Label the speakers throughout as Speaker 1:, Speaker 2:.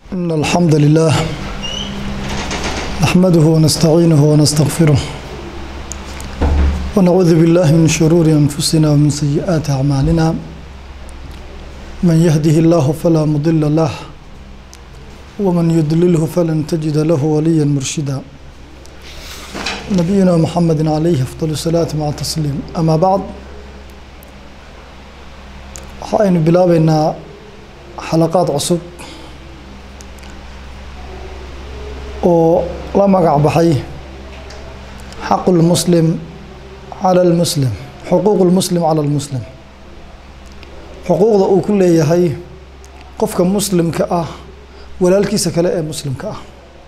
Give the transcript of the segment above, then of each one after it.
Speaker 1: إن الحمد لله نحمده ونستعينه ونستغفره ونعوذ بالله من شرور أنفسنا ومن سيئات أعمالنا من يهده الله فلا مضل له ومن يضلله فلن تجد له وليا مرشدا نبينا محمد عليه أفضل الصلاة مع التسليم أما بعد waxaynu bilaabeynaa xalaqaad cusub oo la magac baxay xaqu lmuslim cala lmuslim xuquuq lmuslim cala lmuslim xuquuqda uu ku leeyahay qofka muslimka ah walaalkiisa kale ee muslimka ah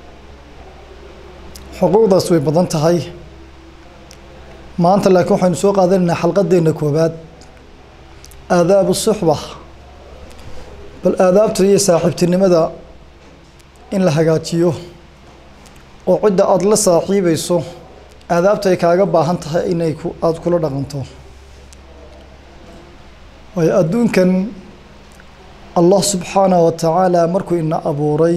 Speaker 1: xuquuqdaas way badan tahay maanta laakiin waxaynu soo qaadanaynaa xalqadeenna koobaad aadaabu suxba bal aadaabta iyo saaxiibtinimada in la hagaajiyo oo cidda aada la saaxiibayso aadaabta ay kaaga baahan tahay inay ku aada kula dhaqanto waayo adduunkan allah subxaanahu wa tacaala markuu ina abuuray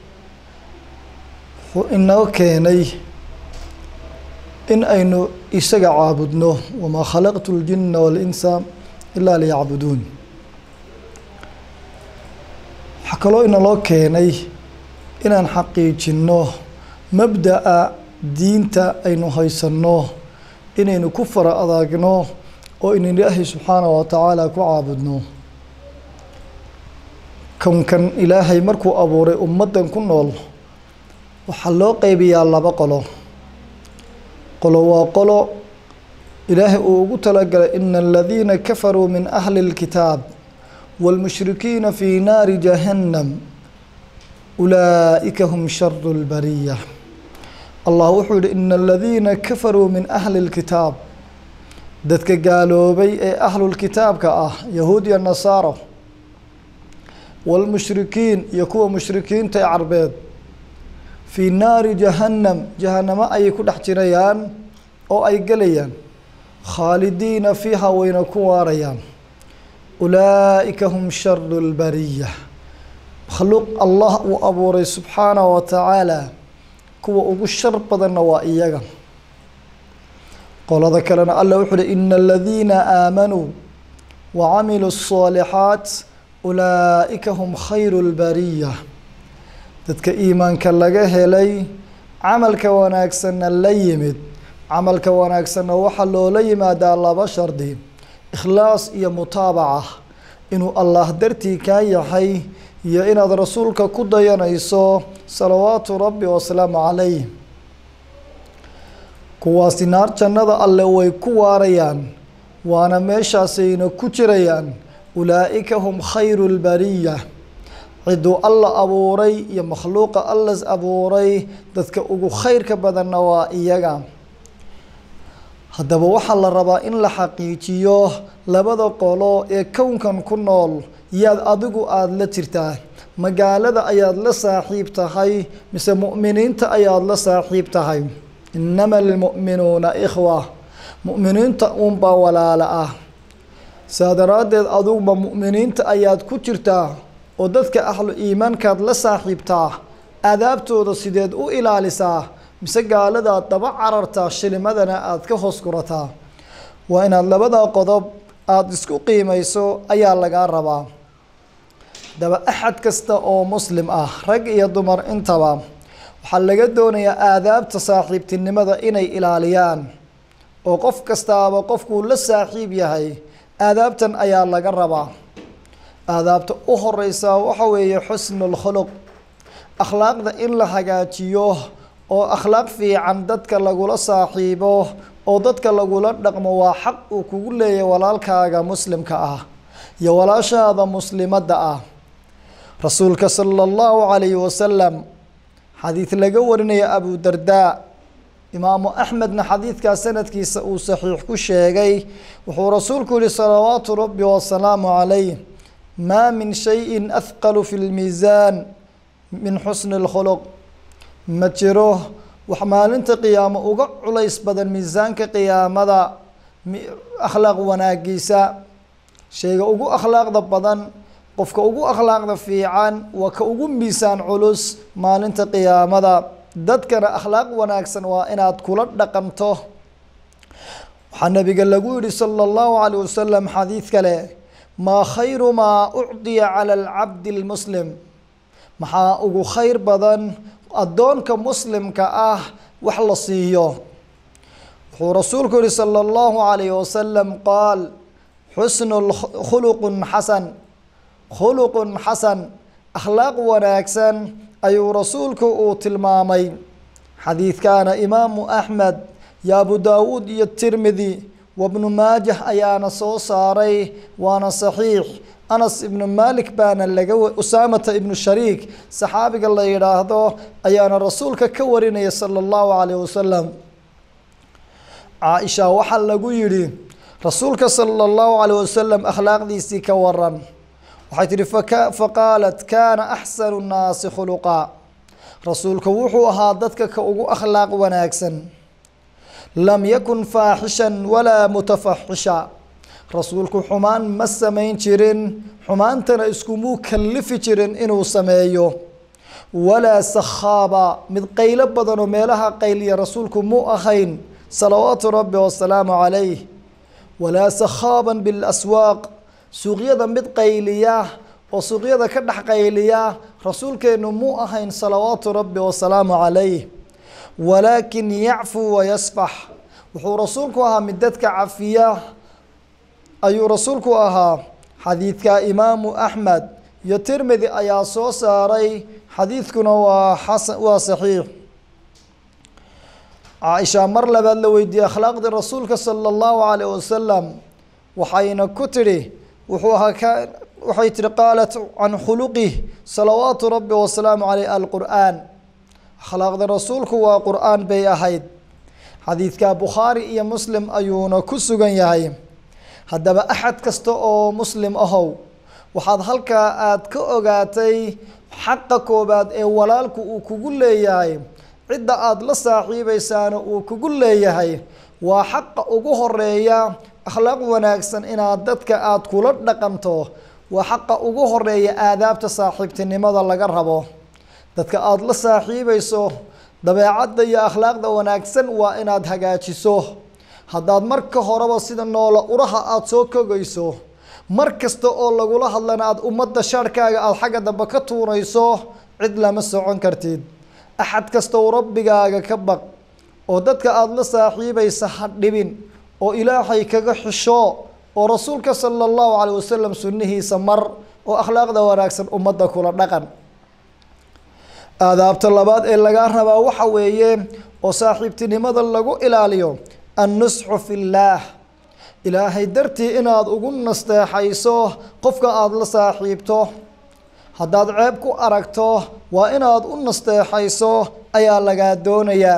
Speaker 1: wuxuu inoo keenay in aynu isaga caabudno wamaa khalaqtu ljinna waalinsa ilaa liyacbuduun waxaa kaloo inaloo keenay inaan xaqiijinno mabda'a diinta aynu haysanno inaynu ku fara adaagno oo inu ilaahay subxaanahu wa tacaala ku caabudno kownkan ilaahay markuu abuuray ummaddan ku nool waxaa loo qeybiyaa laba qolo qolo waa qolo ilaahay uu ugu talagalay ina aladiina kafaruu min ahli اlkitaab wاlmushrikiina fii naari jahannam ulaa'ika hum sharu اlbariya allah wuxuu yihi ina aladiina kafaruu min ahli اlkitaab dadka gaaloobay ee ahlulkitaabka ah yahuud iyo nasaaro wاlmushrikiin iyo kuwa mushrikiinta ee carbeed fii naari jahannam jahannamo ayay ku dhex jirayaan oo ay gelayaan khaalidiina fiiha wayna ku waarayaan ulaa'ika hum sharu lbariya makhluuq allah uu abuuray subxaanahu wa tacaala kuwa ugu shar badanna waa iyaga qolada kalena alla wuxuu uhi ina aladiina aamanuu wa camiluu الصaalixaat ulaa'ika hum khayru lbariya dadka iimaanka laga helay camalka wanaagsanna la yimid camalka wanaagsanna waxaa loola yimaadaa laba shardi ikhlaas iyo mutaabaca inuu allah dartii kaa yahay iyo inaad rasuulka ku dayanayso salawaatu rabbi wasalaamu calayh kuwaasi naar jannada alle way ku waarayaan waana meeshaasayna ku jirayaan ulaa'ika hum khayru lbariya ciduu alla abuuray iyo makhluuqa allas abuuray dadka ugu khayrka badanna waa iyaga haddaba waxaa la rabaa in la xaqiijiyo labada qolo ee kownkan ku nool yaad adigu aada la jirtaa magaalada ayaad la saaxiib tahay mise mu'miniinta ayaad la saaxiib tahay innama almu'minuuna ikhwa mu'miniinta uunbaa walaala ah saa daraaddeed adiguba mu'miniinta ayaad ku jirtaa oo dadka ahlu iimaankaad la saaxiibtaa aadaabtooda sideed u ilaalisaa mise gaaladaad daba carartaa shilimadana aada ka hoos gurataa waa inaad labadaa qodob aada isku qiimayso ayaa lagaa rabaa haddaba axad kasta oo muslim ah rag iyo dumar intaba waxaa laga doonayaa aadaabta saaxiibtinimada inay ilaaliyaan oo qof kastaaba qofkuu la saaxiib yahay aadaabtan ayaa laga rabaa aadaabta u horeysaa waxa weeye xusnu lkhuluq akhlaaqda in la hagaajiyo oo akhlaaq fiican dadka lagula saaxiibo oo dadka lagula dhaqmo waa xaq uu kugu leeyahay walaalkaaga muslimka ah iyo walaashaada muslimadda ah rasuulka sala allahu calayhi wasalam xadiid laga warinaya abu dardaa imaamu axmedna xadiidkaa sanadkiisa uu saxiix ku sheegay wuxuu rasuulku yihi salawaatu rabbi wasalaamu calayh maa min shayin ahqalu fi lmiisaan min xusni اlkhuluq ma jiro wax maalinta qiyaamo uga culays badan miisaanka qiyaamada akhlaaq wanaagiisa shayga ugu akhlaaqda badan qofka ugu akhlaaqda fiican waa ka ugu miisaan culus maalinta qiyaamada dadkana akhlaaq wanaagsan waa inaad kula dhaqanto waxaa nabiga lagu yihi sala allahu calayh wasalam xadiid kale maa khayru maa ucdiya cala alcabdi lmuslim maxaa ugu khayr badan addoonka muslimka ah wax la siiyo wuxuu rasuulku yihi sala allahu calayh wasalam qaal xusnu khuluqun xasan khuluqun xasan akhlaaq wanaagsan ayuu rasuulku uu tilmaamay xadiidkaana imaamu axmed iyo abu daawuud iyo tirmidi wabnu maajah ayaana soo saaray waana saxiix anas ibnu malik baana laga usaamata ibnu shariik saxaabiga la yidhaahdo ayaana rasuulka ka warinaya sala allahu calayh wasalam caaisha waxaa lagu yidhi rasuulka sala allahu calayh wasalam akhlaaqdiisii ka waran waxay tihi faqaalat kaana axsanu nnaasi khuluqa rasuulka wuxuu ahaa dadka ka ugu akhlaaq wanaagsan lam yakun faaxishan walaa mutafaxisha rasuulku xumaan ma samayn jirin xumaantana iskumuu kallifi jirin inuu sameeyo walaa sakhaaba mid qaylo badanoo meelaha qayliya rasuulku muu ahayn salawaatu rabbi wasalaamu calayh walaa sakhaaban bilaswaaq suuqyada mid qayliya oo suuqyada ka dhex qayliya rasuulkeennu muu ahayn salawaatu rabbi wasalaamu calayh walaakin yacfuu wayasfax wuxuu rasuulku ahaa mid dadka cafiya ayuu rasuulku ahaa xadiidka imaamu axmed iyo tirmidi ayaa soo saaray xadiidkuna waa xasan waa saxiix caaisha mar labaad la weydiiyey akhlaaqdii rasuulka sala allahu calayh wasalam waxayna ku tidhi wuxuu ahaa ka waxay tihi qaalat can khuluqih salawaatu rabbi wasalaamu caleyh alqur'aan akhlaaqda rasuulku waa qur'aan bay ahayd xadiidka bukhaari iyo muslim ayuuna ku sugan yahay haddaba axad kasta oo muslim ahow waxaad halkaa aada ka ogaatay xaqa koobaad ee walaalku uu kugu leeyahay cidda aada la saaxiibaysaana uu kugu leeyahay waa xaqa ugu horeeya akhlaaq wanaagsan inaad dadka aada kula dhaqanto waa xaqa ugu horeeya aadaabta saaxiibtinimada laga rabo dadka aada la saaxiibayso dabeecadda iyo akhlaaqda wanaagsan waa inaad hagaajiso haddaad marka horeba sida noola uraha aada soo kogayso mar kasta oo lagula hadlana aada ummadda shaarhkaaga aada xagga dambe ka tuurayso cid lama socon kartid axad kasta oo rabbigaaga ka baq oo dadka aada la saaxiibaysa ha dhibin oo ilaahay kaga xisho oo rasuulka sala allahu calayh wasalam sunnihiisa mar oo akhlaaqda wanaagsan ummadda kula dhaqan aadaabta labaad ee lagaa rabaa waxa weeye oo saaxiibtinimada lagu ilaaliyo annusxu fi llaah ilaahay dartii inaad ugu nasteexayso qofka aada la saaxiibto haddaad ceeb ku aragto waa inaad u nasteexayso ayaa lagaa doonayaa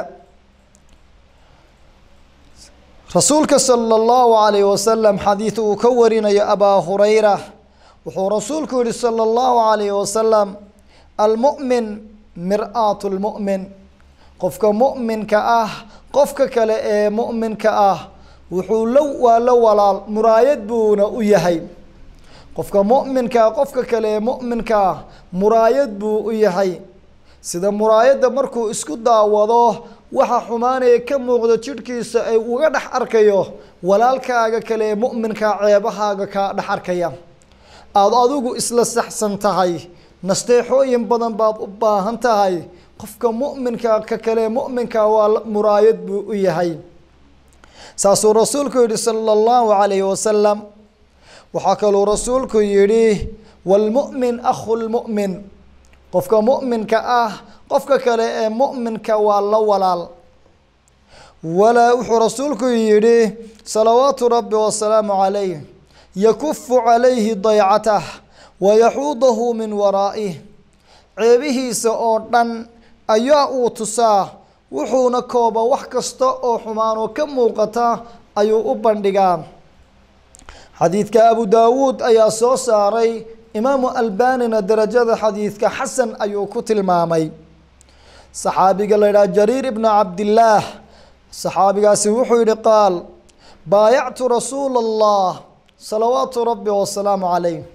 Speaker 1: rasuulka sala allahu calayh wasalam xadiid uu ka warinayo abaa hurayra wuxuu rasuulku yihi sala allahu calayh wasalam almu'min mir-aatu lmu'min qofka mu'minka ah qofka kale ee mu'minka ah wuxuu la waa la walaal muraayad buuna u yahay qofka mu'minkaa qofka kale ee mu'minkaa muraayad buu u yahay sida muraayadda markuu isku daawado waxa xumaanaya ka muuqda jidhkiisa ay uga dhex arkayo walaalkaaga kale ee mu'minkaa ceebahaaga kaa dhex arkaya aada adigu isla saxsan tahay nasteexooyin badan baad u baahan tahay qofka mu'minka ka kale mu'minka waa muraayad buu u yahay saasuu rasuulku yihi sala allahu calayhi wasalam waxaa kaluu rasuulku yidhi waalmu'min akhu lmu'min qofka mu'minka ah qofka kale ee mu'minka waa la walaal walaa wuxuu rasuulku yidhi salawaatu rabbi wasalaamu calayh yakufu calayhi daycatah wayaxuudahu min waraa'ih ceebihiisa oo dhan ayaa uu tusaa wuxuuna kooba wax kasta oo xumaanoo ka muuqata ayuu u bandhigaa xadiidka abu daawuud ayaa soo saaray imaamu albanina derajada xadiidka xasan ayuu ku tilmaamay saxaabiga la yidhaha jariir ibna cabdillaah saxaabigaasi wuxuu yihi qaal baayactu rasuula allah salawaatu rabbi wasalaamu calayh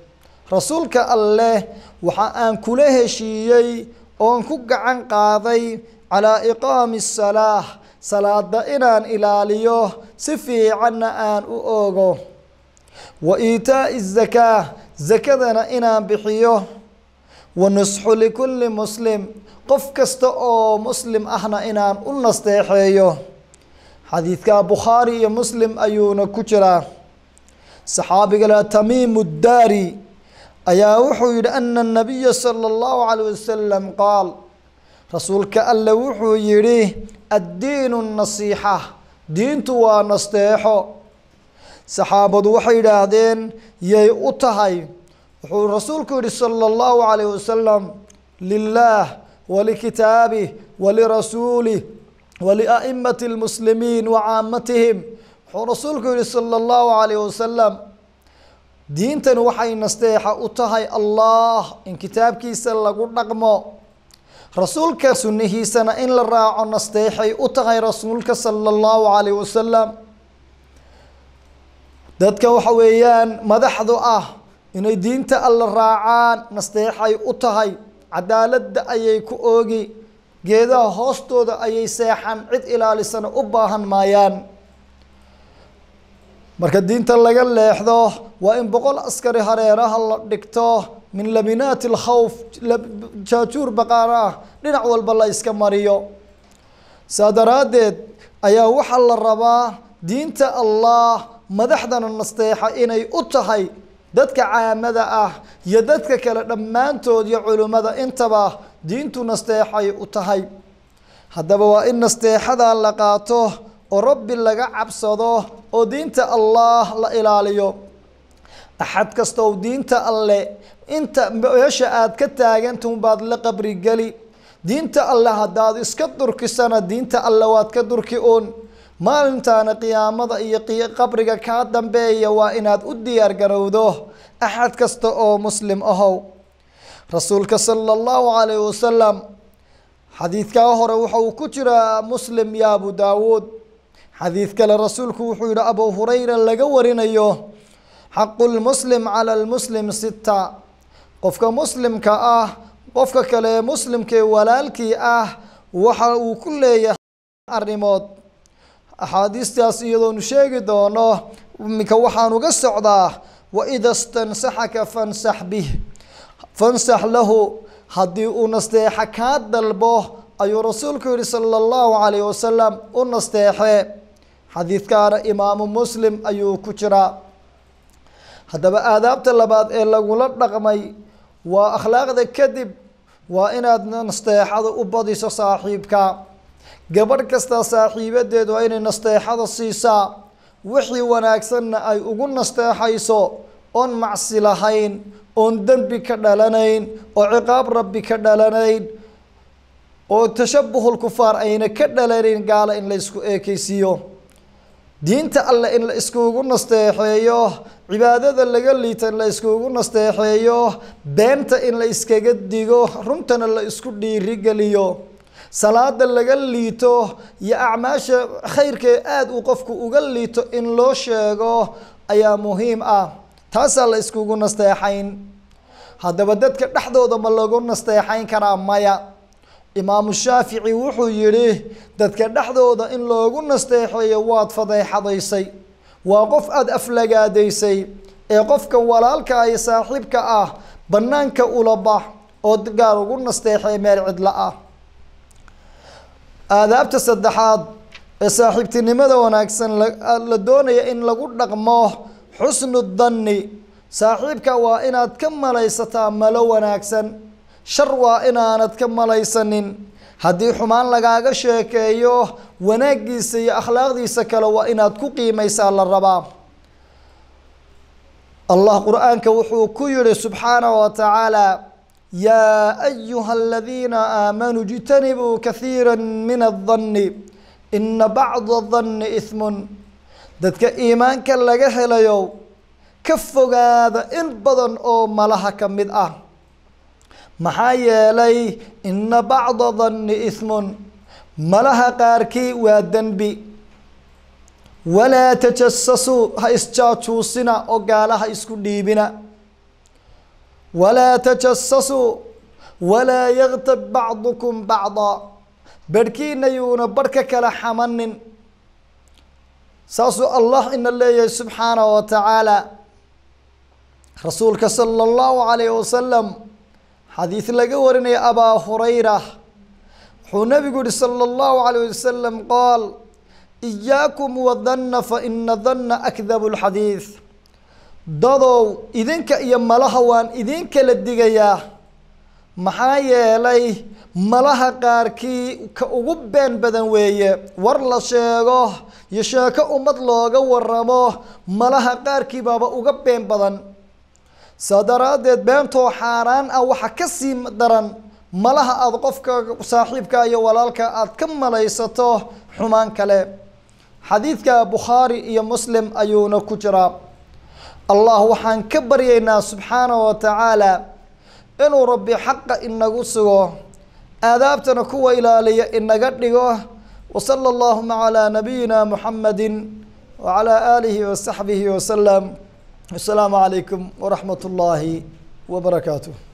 Speaker 1: rasuulka alleh waxa aan kula heshiiyey oon ku gacan qaaday calaa iqaami asalaah salaada inaan ilaaliyo si fiicanna aan u oogo wa iitaa'i zakaa zakadana inaan bixiyo wa nusxu likulli muslim qof kasta oo muslim ahna inaan u nasteexeeyo xadiidka bukhaari iyo muslim ayuuna ku jiraa saxaabiga la tamiimu daari ayaa wuxuu yidhi ana nabiya sala allahu calayh wasalam qaal rasuulka alle wuxuu yidhi addiinu nasiixa diintu waa nasteexo saxaabadu waxay yidhaahdeen yay u tahay wuxuu rasuulku yidhi sala allahu calayh wasalam lilaah walikitaabih walirasuulih walia'imati lmuslimiin wa caamatihim wuxuu rasuulku yihi sala allahu calayh wasalam diintan waxay nasteexa u tahay allah in kitaabkiisa lagu dhaqmo rasuulka sunnihiisana in la raaco nasteexay u tahay rasuulka sala allahu calayh wasalam dadka waxa weeyaan madaxdu ah inay diinta alla raacaan nasteexay u tahay cadaaladda ayay ku oogi geedaha hoostooda ayay seexan cid ilaalisana u baahan maayaan marka diinta laga leexdo waa in boqol askari hareeraha la dhigto min laminaati alkhawf jaajuur baqaar ah dhinac walba la iska mariyo saa daraaddeed ayaa waxaa la rabaa diinta allah madaxdana nasteexa inay u tahay dadka caamada ah iyo dadka kale dhammaantood iyo culimmada intaba diintu nasteexay u tahay haddaba waa in nasteexada la qaato oo rabbi laga cabsado oo diinta allah la ilaaliyo axad kasta oo diinta alle inta meesha aad ka taagantahu baad la qabri geli diinta alle haddaad iska durkisana diinta alle waad ka durki uun maalintaana qiyaamada iyo qabriga kaa dambeeya waa inaad u diyaar garowdo axad kasta oo muslim ahow rasuulka sala allahu calayh wasalam xadiidkaa hore waxa uu ku jiraa muslim iyo abu daawuud xadiid kale rasuulku wuxuu yihi abu hurayra laga warinayo xaqu lmuslim cala lmuslim sita qofka muslimka ah qofka kale muslimkee walaalkii ah waxa uu ku leeyahay arrimood axaadiistaas iyadoonu sheegi doono iminka waxaan uga socdaa waida stansaxaka fansax bih fansax lahu haddii uu nasteexa kaa dalbo ayuu rasuulku yihi sala allahu calayh wasalam u nasteexee xadiidkaana imaamu muslim ayuu ku jiraa haddaba aadaabta labaad ee lagula dhaqmay waa akhlaaqda kadib waa inaad nasteexada u badiso saaxiibka gabadh kastaa saaxiibadeed waa inay nasteexada siisaa wixii wanaagsanna ay ugu nasteexayso oon macsi lahayn oon dembi ka dhalanayn oo ciqaab rabbi ka dhalanayn oo tashabuhul kufaar ayna ka dhalanayn gaala in la isku eekeysiiyo diinta alle in la iskugu nasteexeeyo cibaadada laga liita in la iskugu nasteexeeyo beenta in la iskaga digo runtana la isku dhiirigeliyo salaada laga liito iyo acmaasha khayrkee aada uu qofku uga liito in loo sheego ayaa muhiim ah taasaa la iskugu nasteexayn haddaba dadka dhexdooda ma lagu nasteexayn karaa maya imaamu shaafici wuxuu yidhi dadka dhexdooda in loogu nasteexeeyo waad fadeexadaysay waa qof aada aflagaadaysay ee qofka walaalka iyo saaxiibka ah bannaanka ula bax oo gaar ugu nasteexee meel cidla ah aadaabta saddexaad ee saaxiibtinimada wanaagsan la doonaya in lagu dhaqmo xusnu danni saaxiibka waa inaad ka malaysataa malo wanaagsan shar waa inaanad ka malaysanin haddii xumaan lagaaga sheekeeyo wanaaggiisa iyo akhlaaqdiisa kale waa inaad ku qiimaysaa la rabaa allah qur-aanka wuxuu ku yihi subxaanaه wa tacaala yaa ayuha aladiina aamanuu اjtanibuu kahiira min الdanni ina bacda الdanni ismun dadka iimaanka laga helayo ka fogaada in badan oo malaha ka mid ah maxaa yeelay ina bacda danni ismun malaha qaarkii waa dembi walaa tajasasuu ha isjaajuusina oo gaalaha isku dhiibina walaa tajasasuu walaa yaktab bacdukum bacda barhkiina yuuna barh ka kala xamanin saasuu allah ina leeyahay subxaanahu wa tacaala rasuulka sala allahu calayh wasalam xadiid laga warinaya abaa hurayra wuxuu nabigu yihi sala allahu calayh wasalam qaal iyaakum wadanna fa ina danna akdabu lxadiid dadow idinka iyo malaha waan idin kala digayaa maxaa yeelay malaha qaarkii ka ugu been badan weeye war la sheego iyo sheeko ummad looga waramo malaha qaarkii baaba uga been badan saa daraaddeed beentoo xaaraan ah waxa ka sii daran malaha aada qofka saaxiibka iyo walaalka aada ka malaysato xumaan kale xadiidka bukhaari iyo muslim ayuuna ku jiraa allah waxaan ka baryaynaa subxaanahu wa tacaala inuu rabbi xaqa inagu sugo aadaabtana kuwa ilaaliya inaga dhigo wasala allahuma calaa nabiyina muxamadi wacalaa aalihi wasaxbihi wasalam asalaamu calaykum waraxmat ullaahi wabarakaatuh